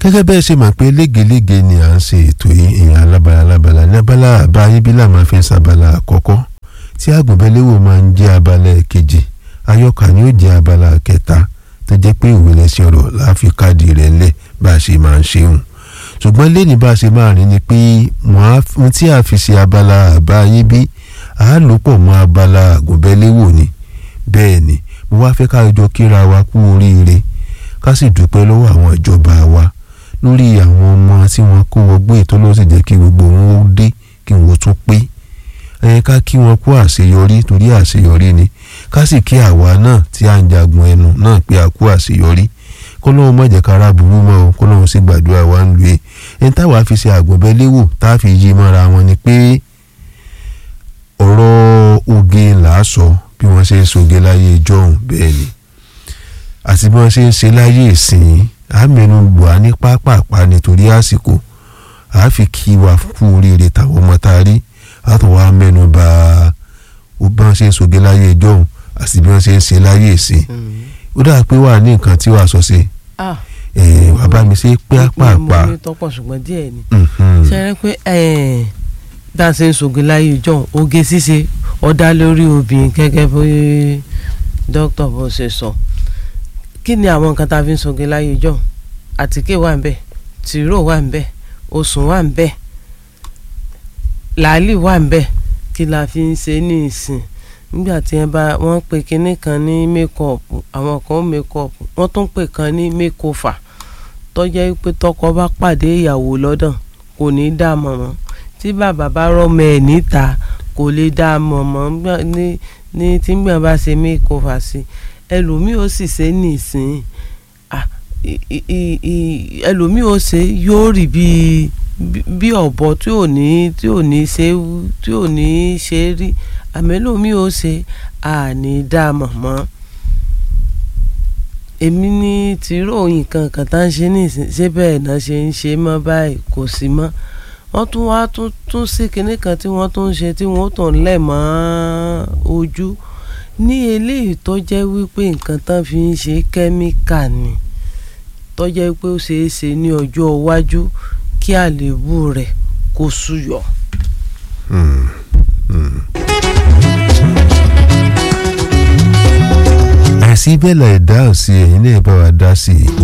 gẹ́gẹ́ bẹ́ẹ̀ ṣe mọ̀ pé légelége ni à ń ṣe ètò yìí ìyẹn alábala alábala ní abala àbá ayébílà máa fi ń sábala àkọ́kọ́ tí àgùnbẹ́lẹ́wò máa ń jẹ́ abala kejì ayọ́ka ni ó jẹ́ abala kẹta tó jẹ́ pé òwe lẹ́sìn ọ̀rọ̀ láàfin káàdì rẹ̀ ńlẹ̀ bá a ṣe máa ń ṣe hùn ṣùgbọ́n lẹ́ni bá a ṣe máa rìn ni pé wọ́n tí a fi ṣe abala àbá ayébí a lò pọ̀ mọ́ abala àgùnbẹ́lẹ́wò ni bẹ́ẹ̀ ni mo wá fẹ́ ká jọ kíra wa kú oríire ká sì dúpẹ́ lọ́wọ́ àwọn ìjọba wa lórí àwọn ọmọ tí wọ́n kó wọgbé ètò ló sì jẹ́ kí gbogbo wọn ó dé kí wọ́n tún pé ẹ ká kí wọn kú àṣeyọrí torí àṣeyọrí ni ká sì kí àwa náà tí à ń jagun ẹnu náà pé a kú àṣeyọrí kọ́lọ́hún má jẹ́ kára burú mọ́ o kọ́lọ́hún sì gbàdúrà wa ń lu e ẹni táwa fi ṣe àgbọ̀nbẹ́léwò tá a fi yí mọ́ra wọn ni pé ọ̀rọ̀ oge là á sọ bí wọ́n ṣe ń soge láyé ìjọ́hun bẹ́ẹ̀ ni àti bí wọ́n ṣe ń ṣe láyé ìsìn àmẹ́nu lù á ní pápápá nítorí àsìkò àá fi kí wa kú oríire táwọn ọmọ tá a rí àtọ̀ wa mẹ́nu bà bí wọ́n ṣe ń soge láyé ìjọ́hun àti bí wọ́n ṣe ń ṣe láyé ìsìn ó dáa pé wà ní nǹkan tí wàá sọ sí wàá bá mi ṣe pápápá. mo ní tọ́pọ̀ ṣùgbọ́n díẹ̀ ni ṣe rẹ pé bá a ṣe ń soge láyé ìjọ́hun oge ṣíṣe ọ̀dà lórí obìnrin gẹ́gẹ́ bí dókítà bó ṣe sọ kí ni àwọn nǹkan tá a fi ń soge láyé ìjọ́hun àtíkè wà ń bẹ̀ tìró wà ń bẹ̀ osùn wà ń bẹ̀ làálì wà ń bẹ̀ kí la fi ń ṣe ní ìsìn nígbà tí wọn bá wọn pe kinní kan ní mékọọpù àwọn kan mékọọpù wọn tún pè kan ní mékọfà tọjá pé tọkọ bá pàdé ìyàwó lọ́dàn kò ní dá a mọ̀ mọ́ tí bàbá bá rọmọ ẹ̀ níta kò lè dá a mọ̀ mọ́ ní ní tí gbọ̀n bá ṣe mékọfà sí ẹlòmíì ó sì ṣe ní ìsìn ẹlòmíì ó ṣe yóò rí bíi bí ọ̀bọ tí ò ní tí ò ní ṣe tí ò ní ṣe rí àmẹ́lòmí ò ṣe àní dá mọ̀ mọ́ èmi ní tìró nǹkan kan tá ń ṣe nísìn ṣé bẹ́ẹ̀ náà ṣe ń ṣe mọ́ báyìí kò sí mọ́ wọ́n tún wá tún tún sí kinní kan tí wọ́n tún ń ṣe tí wọ́n tún lẹ̀ mọ́ ojú ní eléyìí tó jẹ́ wípé nǹkan tán fi ń ṣe kẹ́míkà ni tó jẹ́ pé ó ṣeé ṣe ní ọjọ́ iwájú kí àléébù rẹ̀ kó súyọ. àìsí bẹ́ẹ̀ la ìdáhùn sí ẹ̀yin náà bá wa dá sí i.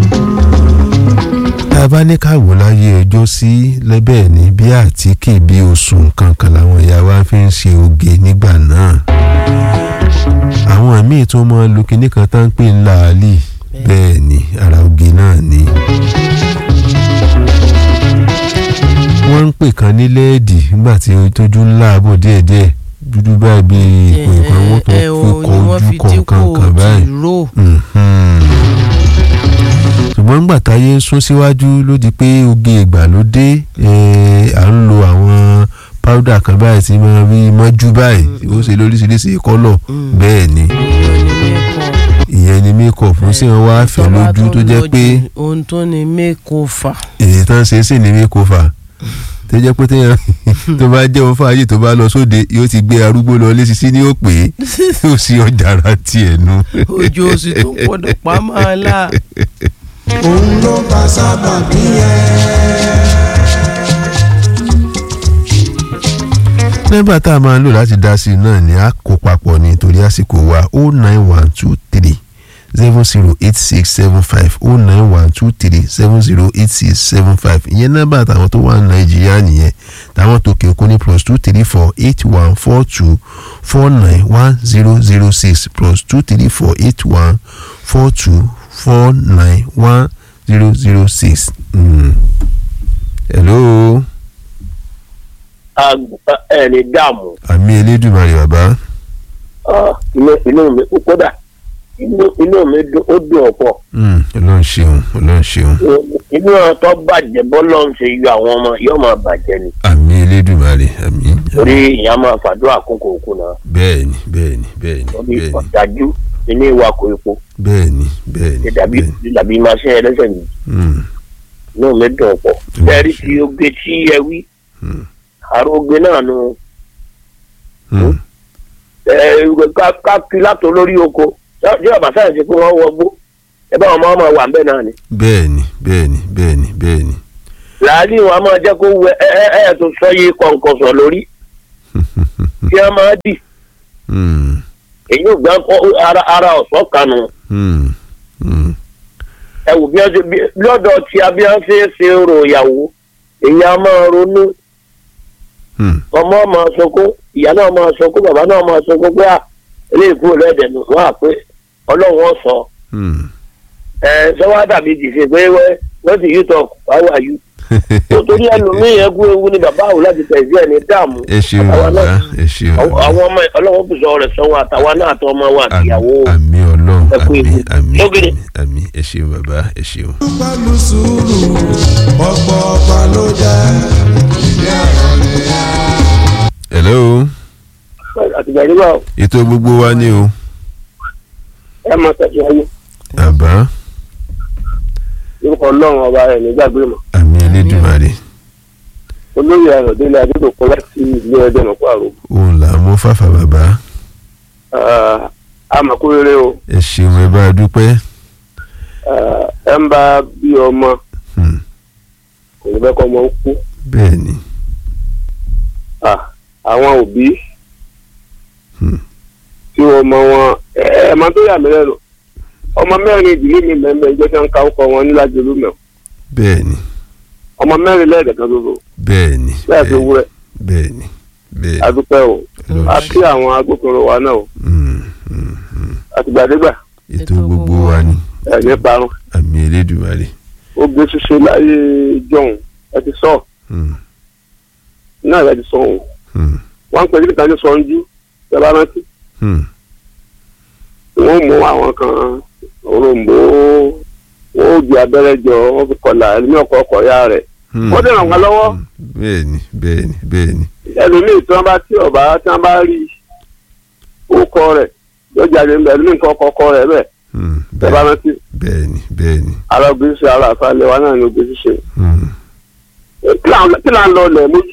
tá a bá ní ká wò láyé ọjọ́ sí lẹ́bẹ̀ẹ́ ní bí àtíkè bí oṣù kankan làwọn ìyá wa fi ń ṣe oge nígbà náà. àwọn míì tó mọ lu kinní kan tá ń pè ń làálì bẹ́ẹ̀ ni ara oge náà ni. wọ́n ń pè kan ní lẹ́ẹ̀dì nígbà tí tójú ńlá bọ̀ díẹ̀díẹ̀ dúdú báyìí bí ipò ìkan wọ́n tó fi kọ ojú kọ̀ọ̀kan báyìí. ṣùgbọ́n nígbà táyé ń sún síwájú ló di pé oge ìgbàlódé à ń lo àwọn powder kan báyìí tí wọ́n rí mọ́jú báyìí ó ṣe lóríṣiríṣi kọ́lọ̀ bẹ́ẹ̀ ni ìyẹn ni makeup ń sì wá fẹ́ lójú tó jẹ́ pé. ohun tó ní makeover. èyí tán ṣe é sì ní makeover tó jẹ́ pé téèyàn tó bá jẹ́ òun fàájì tó bá lọ sóde yóò ti gbé arúgbó lọ lésìsí ní òpè yóò sí ọjà ara tiẹ̀ nu. ojú oṣù tó gbọdọ̀ pa máa la. òun ló bá sábà bí nọ́mbà tá a máa ń lò láti dá sí i náà ni a kó papọ̀ nítorí àsìkò wa o nine one two three seven zero eight six seven five o nine one two three seven zero eight six seven five ìyẹn nọ́mbà táwọn tó wà ní nàìjíríà nìyẹn táwọn tó kí okó ní plus two three four eight one four two four nine one zero zero six plus two three four eight one four two four nine one zero zero six. hello. ẹ ní dààmú. àmì elédùnmarè bàbá. inú mi kódà inú mi ó dùn ọ̀pọ̀. ọlọ́run ṣeun ọlọ́run ṣeun. inú ọ̀tọ̀ bàjẹ́ bọ́lọ́ ń ṣe yọ àwọn ọmọ yóò máa bàjẹ́ ni. àmì elédùnmarè àmì. torí ìyá máa fàdúrà àkókò òkú náà. bẹ́ẹ̀ni bẹ́ẹ̀ni bẹ́ẹ̀ni torí bẹ́ẹ̀ni ọ̀dájú nínú ìwà kò epo. bẹ́ẹ̀ni bẹ́ẹ̀ni dàbí dàbí maṣẹ́ ẹlẹ́sẹ̀ mi. inú mi dùn ọ̀pọ̀. bẹ́ẹ̀rí tí ó gbé tí ẹ wí. àrògbé náà nu. ká kí látò lórí oko tí ọba sáyẹn ti pé wọ́n wọgbó ẹ bá wọn máa máa wà ń bẹ̀ náà ni. bẹ́ẹ̀ni bẹ́ẹ̀ni bẹ́ẹ̀ni bẹ́ẹ̀ni làálì wọn a máa jẹ́ kó wẹ ẹ ẹ ẹ tó sọ yìí kọ̀ǹkọ̀sọ̀ lórí tí a máa dì Hmm, èyí ò gbà kọ́ ara ara ọ̀sọ́ kanu hmm, hmm. ẹ wò bí wọ́n ṣe bí lọ́dọ̀ tí a bí wọ́n ṣe é ṣe rò ìyàwó èyí a máa ronú Hmm. ọmọ máa sunkún ìyá náà máa sunkún bàbá náà máa sunkún pé à eléyìí kúrò lẹ́dẹ̀ nù wọ́n à pé ọlọ́run ó sọ Hmm. ẹ sọ́wọ́ dàbí dìse pé wẹ́ wọ́n ti yí tọ̀ how are you nítorí ẹlòmíì yẹn kú ewu ni bàbá àwọn láti tẹ̀sí ẹ̀ ní dààmú ẹ ṣeun àtàwọn bàbá náà ẹ ṣeun àwọn bàbá. àwọn ọmọ ẹ ọlọ́wọ́ fi sọ rẹ̀ sọ́wọ́ àtàwọn náà àtọ́ ọmọ wa àtìyàwó àmì ọlọ́run ẹ kú àmì ikú. àmì Lógìnì. àmì àmì ẹ ṣeun bàbá ẹ ṣeun. pẹ̀lú sùúrù ọ̀pọ̀ ọ̀pá ló jẹ́ ìdí ọ̀rọ̀ nìyẹn. hello àtìgbà nígbà ètò gbogbo wa ni o ẹ máa tẹ̀síwájú àbá orúkọ ọlọ́run ọba rẹ̀ nígbàgbé mọ́ àmì elédùmarè olóyè ayọ̀délé adédọ̀kọ́ láti ilé ẹjọ́ mọ̀kọ́ àrò òun là mú fàfà bàbá àmàkúrere o ẹ ṣeun ẹ bá a dúpẹ́ Ah, ẹ ń bá bí ọmọ Hmm, kò ní bẹ́ẹ̀ kọ́ ọmọ ń kú bẹ́ẹ̀ ni Ah, àwọn òbí Hmm. tí ọmọ wọn ẹ ẹ máa tó yà mí lẹ́nu ọmọ mẹ́rin ìdílé mi mẹ́mẹ́ ìjọ tí wọ́n ń ka ọkọ wọn níláàjọ lómẹ̀ bẹ́ẹ̀ ni ọmọ mẹ́rin lẹ́ẹ̀dẹ̀kan ṣoṣo bẹ́ẹ̀ ni bẹ́ẹ̀ fi wúrẹ́ bẹ́ẹ̀ ni bẹ́ẹ̀ ni adúpẹ́ o Ọlọ́run a ṣe. kí àwọn agbófinró wa náà o Hmm, hmm, hmm. àtìgbàdégbà ètò Ètò gbogbo gbogbo wa wa. ni ẹ̀ ní parun àmì elédùmarè ó gbé ṣíṣe láyé jọ̀hún ẹ ti sọ Hmm, náà ẹ ti sọ òun hmm, wọ́n ń pè ní kíkan ní sọ́njú ẹ bá rántí hmm. wọ́n mú àwọn kan òròǹbó wọ́n ó di abẹ́rẹ́ jọ wọ́n fi kọlà ẹlòmíì ọkọ̀ ọkọ̀ ya rẹ̀ Hmm, Wọ́n dẹ̀ ràn wá lọ́wọ́. hmm. bẹ́ẹ̀ ni bẹ́ẹ̀ ni bẹ́ẹ̀ ni ẹlòmíì tí wọ́n bá tí ọ̀bá tí wọ́n bá rí orúkọ rẹ̀ yóò jáde ńbẹ ẹlòmíì nǹkan ọkọ̀ ọkọ̀ rẹ̀ bẹ́ẹ̀ Hmm, ẹ bá bẹ́ẹ̀ rántí bẹ́ẹ̀ ni bẹ́ẹ̀ ni ara ògbé ṣe ara àfàlẹ́ wa náà ní ògbé ṣíṣe Hmm. kí là ń- kí là ń lọ lẹ̀ mójú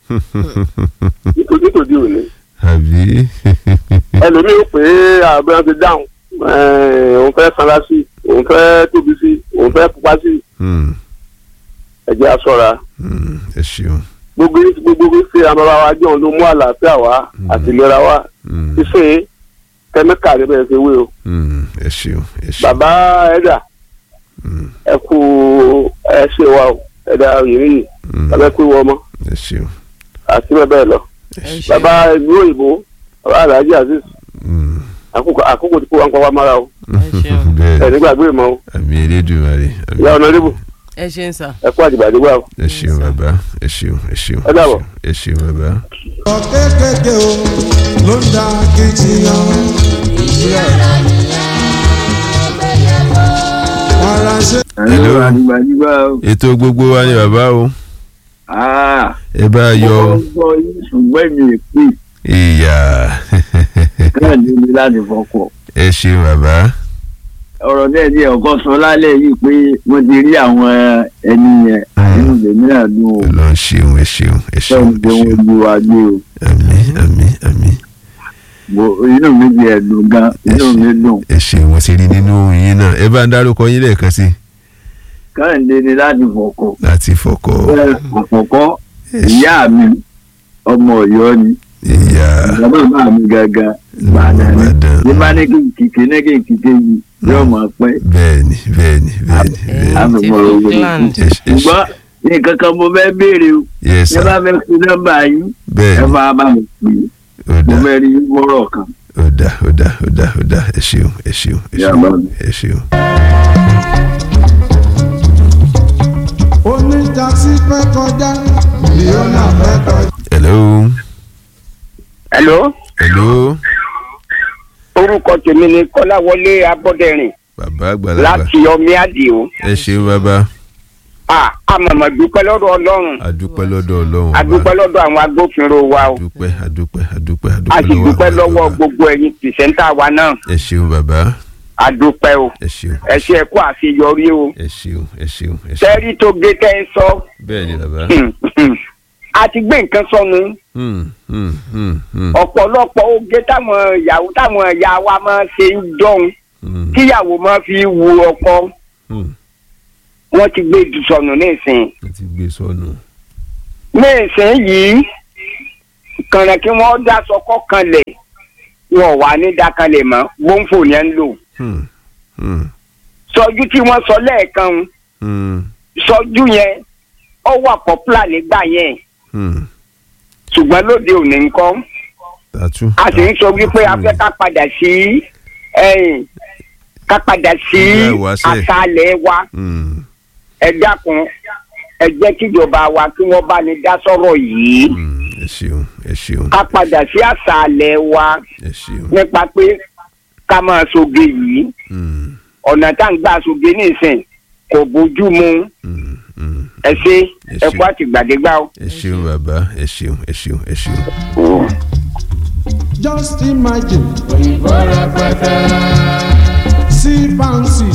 nítorí tòde òní àbí ẹlòmíì ó pè é àbúrò ti dáhùn ẹ̀ẹ́n, òun fẹ́ sanra sí òun fẹ́ tóbi sí òun fẹ́ pupa sí Hmm, ẹ̀jẹ̀ aṣọra hmm. ẹ ṣeun gbogbo gbogbo ṣe àmọ́ra wa jọ̀ ló mú àlàáfíà wá àti ìlera wá Hmm, ṣíṣe kẹ́míkà ní bẹ́ẹ̀ ṣe wé o hmm. ẹ ṣeun ẹ ṣeun bàbá ẹ̀dà Hmm, ẹ kú ẹ ṣe wa o ẹ̀dà òyìnbí hmm. bàbá ẹ kú ìwọ ọmọ ẹ ṣeun àti bẹ́ẹ̀ bẹ́ẹ̀ lọ ẹ ṣe bàbá ìlú òyìnbó bàbá alhaji aziz Hmm, àkókò àkókò tí kò wá ń pa wá mára o ṣeun. bẹ́ẹ̀ ẹ̀ nígbàgbé ìmọ̀ o àmì elédùmarè àmì ìyá ọ̀nàdébù ẹ ṣe ń sà. ẹ kú àdìgbàdìgbà o ẹ ṣeun bàbá ẹ ṣeun ẹ ṣeun Ẹ dàbọ̀. ẹ ṣeun bàbá. ọ̀ kékèké o ló ń da kìtìyàn. ara ṣe. Hello. àdìgbàdìgbà o. ètò gbogbo wa ni bàbá o Ah, ẹ bá a mo yọ ń gbọ́ yín ṣùgbọ́n mi ò pè ìyá káàdì mi láti fọkọ̀. ẹ ṣeun bàbá ọ̀rọ̀ náà ní ọ̀kan sọ lálẹ́ yìí pé wọ́n ti rí àwọn ẹni yẹn nínú ìgbẹ́mí àdúgbò Ọlọ́run ṣeun ẹ ṣeun ẹ ṣeun sọ́run pé ẹ wọ́n ṣeun gbé wa gbé o. àmín àmín àmín Mo- inú mi ti ẹ̀dùn gan inú mi dùn. ẹ ṣeun mo ti rí nínú ohùn yín náà ẹ bá ń dárúkọ yín lẹ́ẹ̀kan sí káàdì ni láti fọkọ̀. láti fọkọ àkọ́kọ́ ìyá mi ọmọ Ọ̀yọ́ ni ìyá ìyá bàbá mi gangan Ìbàdàn ni Ìbàdàn. bí bá ní kí n kìkì ní kí n kìkì yìí yóò mọ̀ pẹ́. bẹ́ẹ̀ni bẹ́ẹ̀ni bẹ́ẹ̀ni bẹ́ẹ̀ni àmì ti mọ̀ owó ni. Falkland. ẹ ṣe- ẹ ṣe- ṣùgbọ́n nǹkan kan mo fẹ́ béèrè o yes ẹ sir bá fẹ́ fi nọ́mbà yín ẹ bẹ́ẹ̀ni bá bá mi pè é ó mo dá fẹ́ rí wọ́rọ̀ kan. ó dá ó dá ó dá ó dá ẹ ṣeun ẹ ṣeun ẹ Yà ṣeun bá mi. ẹ ṣeun. oníjàsí fẹ́ kọjá leona fẹ́ kọjá. hello hello hello orúkọ tèmi ni kọ́láwọlé abọ́dẹ̀rìn bàbá àgbàlagbà láti ọmí àdìo ẹ ṣeun bàbá ah àmọ̀mọ̀ dúpẹ́ lọ́dọ̀ ọlọ́run adúpẹ́ lọ́dọ̀ ọlọ́run adúpẹ́ lọ́dọ̀ àwọn agbófinró wa o adúpẹ́ adúpẹ́ adúpẹ́ a sì dúpẹ́ àwọn lọ́wọ́ àgbàlagbà. gbogbo ẹ̀yin pìrìsẹ́ńtà wa náà ẹ ṣeun bàbá adúpẹ́ o ẹ ṣeun ẹ ṣe ẹ kú àṣeyọrí o ẹ ṣeun ẹ ṣeun ẹ ṣeun tẹ́rí tó gé tẹ́ ń sọ bẹ́ẹ̀ ni bàbá. a ti gbé nǹkan sọnù Hmm, hmm, hmm, hmm, ọ̀pọ̀lọpọ̀ oge táwọn ìyàwó táwọn ìyá wa máa ń ṣe ń dọ́hun Hmm. tíyàwó máa fi wo ọkọ Hmm. wọ́n ti gbé jù sọnù nísìnyí ẹ ti gbé sọnù. nísìnyí kànáà kí wọ́n dá sọkọ́ kanlẹ̀ wọn ò wá ní dákanlẹ̀ mọ́ gbóǹfò ni ẹ ń lò Hmm. Hmm. sọjú tí wọ́n sọ lẹ́ẹ̀kan Hmm. sọjú yẹn ó wà pọ́pùlà nígbà yẹn Hmm. ṣùgbọ́n lóde òní ńkọ́ tàtú. a sì ń sọ wípé a fẹ́ ká padà sí ẹ̀yìn ká padà sí Ìgbà ìwáṣẹ̀. àṣàlẹ̀ wa Hmm. ẹ dákun ẹ jẹ́ kíjọba wa kí wọ́n bá ní dá sọ́rọ̀ yìí Hmm. ẹ ṣeun ẹ ṣeun ká padà sí àṣàlẹ̀ wa ẹ ṣeun. nípa pé ká máa soge yìí Hmm. ọ̀nà tá à ń gbà soge nísìn kò bójú mu Hmm. Hmm. ẹ ṣe Ẹ ẹ ṣé. kú àtìgbàdégbà o. ẹ ṣeun bàbá ẹ ṣeun ẹ ṣeun ẹ ṣeun. Just imagine. See fancy.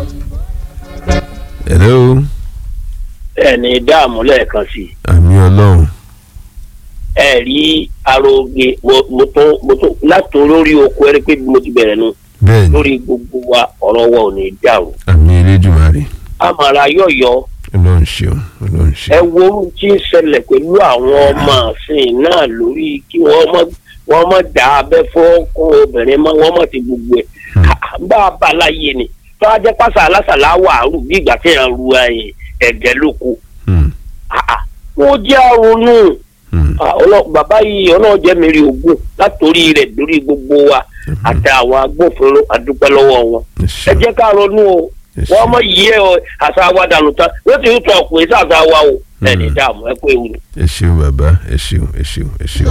hello ẹni dáàmú lẹ́ẹ̀kan sí i àmì ọlọ́run. ẹ rí aróge mo mo tó mo tó láti olórí oko ẹni pé bí mo ti bẹ̀rẹ̀ nu bẹ́ẹ̀ ni lórí gbogbo wa ọ̀rọ̀ wa ò ní dàrú àmì elédùnmarè àmàrà yọ̀yọ̀ ọlọ́run ṣeun ọlọ́run ẹ ṣeun. wo ohun tí ń ṣẹlẹ̀ pẹ̀lú àwọn ọmọ àsìn náà lórí kí wọ́n mọ̀ wọ́n mọ̀ dá abẹ́ fọ́kùn obìnrin mọ́ wọ́n mọ̀ ti gbogbo ẹ̀ bá a bá láyé ni tó a jẹ́ pásá alásàlá wà á rù bí ìgbà tí yẹn ru ẹ̀yìn ẹ̀gẹ́ lóko Hmm. wọ́n jẹ́ àrònú Hmm. bàbá yìí ọlọ́run jẹ́ mi rí ogún látòrí rẹ̀ lórí gbogbo wa àti àwọn agbófinró àdúpẹ́ lọ́wọ́ wọn ẹ ẹ ṣeun jẹ́ ká ronú o ẹ wọ́n ṣeun mọ̀ yí ẹ ọ àṣà wa dànù tán wọ́n ti ń tọ́ ọkùnrin sí àṣà wa o ẹni dààmú ẹ kó ewu ni. ẹ ṣeun bàbá ẹ ṣeun ẹ ṣeun ẹ ṣeun.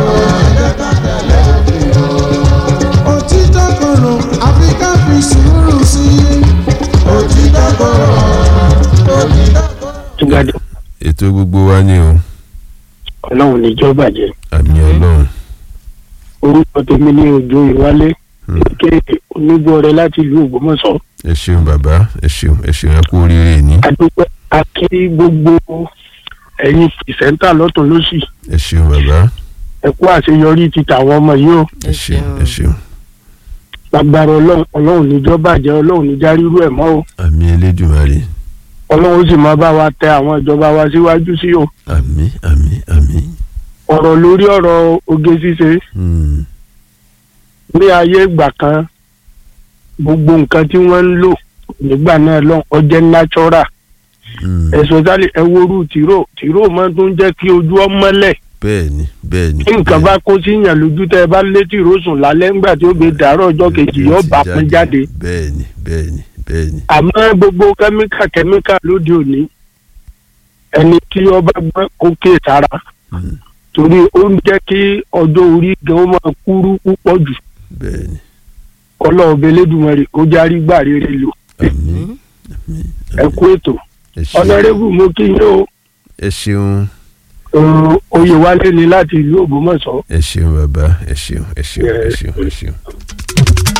Òtítọ́ korò, àfi ká fi sùúrù sí i. Òtítọ́ korò, òtítọ́ korò. túgádé ètò gbogbo wa ni o ọlọ́run níjọ́ bàjẹ́ àmì ọlọ́run. orúkọ tèmi ní ojú ìwálé Hmm. ké onígbọ̀ọ́rẹ́ láti ìlú ògbómọ̀ṣọ́ ẹ ṣeun bàbá ẹ ṣeun ẹ ṣeun ẹ kú oríire ní. adúpẹ́ akí gbogbo ẹ̀yin pìsẹ́ńtà lọ́tún lọ́sì ẹ ṣeun bàbá ẹ kú àṣeyọrí ti tàwọn ọmọ yìí o ẹ ṣeun ẹ ṣeun lágbára ọlọ́run ọlọ́run níjọ́ bàjẹ́ ọlọ́run níjà rírú ẹ̀ mọ́ o àmì elédùnmarè ọlọ́run ó sì máa bá wa tẹ àwọn ìjọba wa síwájú sí o àmì àmì àmì. ọ̀rọ̀ lórí ọ̀rọ̀ oge ṣíṣe Hmm. ní ayé ìgbà kan gbogbo nǹkan tí wọ́n ń lò nígbà náà lọ́n ọjẹ́ natural Hmm. especially ẹ woru tìró tìró máa tún jẹ́ kí ojú ọ mọ́lẹ̀ bẹ́ẹ̀ni bẹ́ẹ̀ni. tí nǹkan bá kó sí yàn lójú tẹ́ ẹ bá lé tìró sùn lálẹ́ ńgbà tí ó gbé dàárọ̀ ọjọ́ kejì yóò bá pín jáde bẹ́ẹ̀ni bẹ́ẹ̀ni bẹ́ẹ̀ni. àmọ́ gbogbo kẹ́míkà kẹ́míkà lóde òní ẹni tí ọba gbọ́ kó ké sára Hmm. torí ó ń jẹ́ kí ọjọ́ orí gan ó máa kúrú púpọ̀ jù bẹ́ẹ̀ni. ọlọ́ọ̀bẹ lẹ́dùnmọ̀rẹ́ kó járí gbà rere lò àmì àmì ẹ kú ètò ẹ ṣeun. ọ̀nàrẹ́bù mo kí yín o ẹ ṣeun Ọ̀rọ̀ oyè wálé ni láti ìlú ògbómọ̀ṣọ́ ẹ ṣeun bàbá ẹ ṣeun ẹ ṣeun ẹ ṣeun ẹ ṣeun.